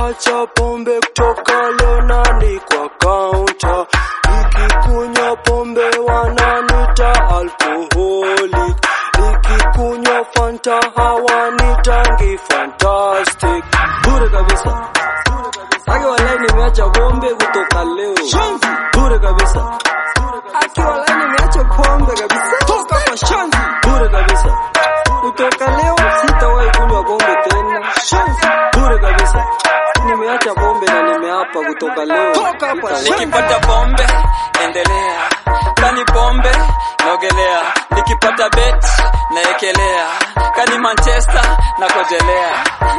nimeacha pombe kutoka leo nani kwa kaunta nikikunywa pombe wananita alcoholic nikikunywa fanta hawanitangi fantastic bure kabisa Aki walai nimeacha pombe kutoka leo bure kabisa Aki walai nimeacha pombe kabisa toka kwa shanzi bure kabisa kutoka leo sitawahi kunywa pombe tena bure kabisa nimeacha pombe na nimeapa kutoka leo toka hapa nikipata pombe endelea kani pombe naogelea nikipata bet naekelea kani manchester nakojelea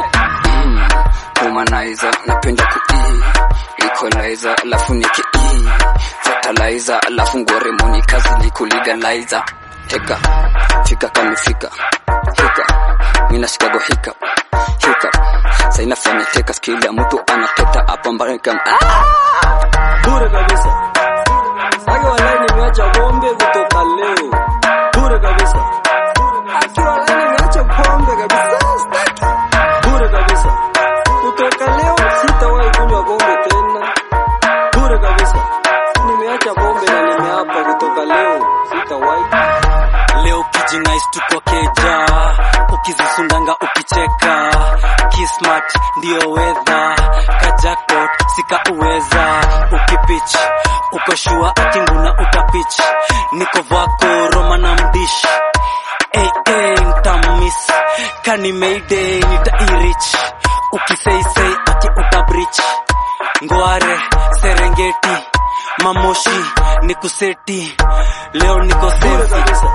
mm, humanizer napenda kuii equalizer alafu niki fertilizer alafu ngoremoni kazi likuligalizer teka fika kamifika hika minashikago hika hika sainafanya teka skili ya mtu anateta hapa mbarika ah! bure kabisa Aki walai nimeacha pombe kutoka leo bure kabisa Aki walai nimeacha pombe kabisa staki bure kabisa kutoka leo sitawahi kunywa pombe tena bure kabisa nimeacha pombe na nimeapa kutoka leo sitawahi leo kijinais tuko keja ukizisundanga ukicheka kismat ndio wedha kajakpot sika uweza ukipich uko shua atinguna utapich niko vako roma na mdish hey, hey, ntamis kani mayday nitairich ukiseisei ati utabrich ngware serengeti mamoshi nikuseti leo niko bure sefi kabisa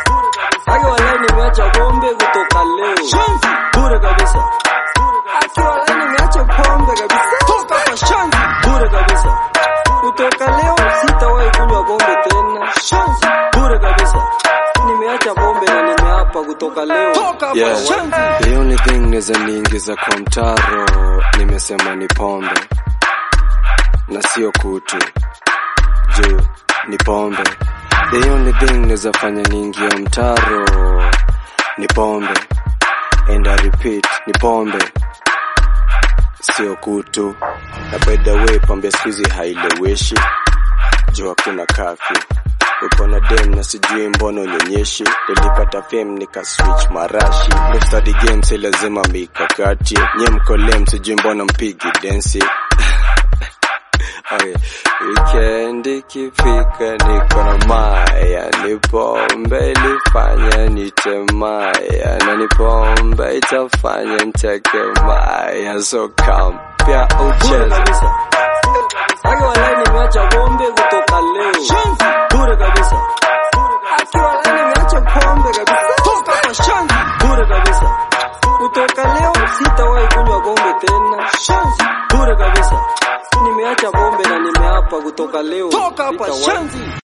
Aki walai nimeacha pombe kutoka leo bure kabisa Aki walai nimeacha pombe kabisa toka kwa shanzi bure kabisa kutoka leo sitawahi kunywa pombe tena bure kabisa nimeacha pombe na nimeapa kutoka leo toka hapa Yeah. shanzi The only thing naweza niingiza kwa mtaro nimesema ni pombe na sio kutu juu ni pombe. The only thing naweza fanya niingia mtaro ni pombe and I repeat ni pombe sio kutu. Na by the way pombe siku hizi haileweshi juu hakuna kafyu uko na dem na sijui mbona unyonyeshi nilipata fame nika switch marashi no study game si lazima mikakati nye mkolem sijui mbona mpigi densi Okay. Weekend ikifika niko na maya, ni pombe ilifanya nitemaya, na ni pombe itafanya niteke maya, so come pia bure ucheze kabisa Aki walai nimeacha pombe kutoka leo bure kabisa Aki walai nimeacha pombe kabisa toka kwa shanzi bure kabisa kutoka leo sitawahi kunywa pombe tena bure kabisa nimeacha pombe na nimeapa kutoka leo toka hapa shanzi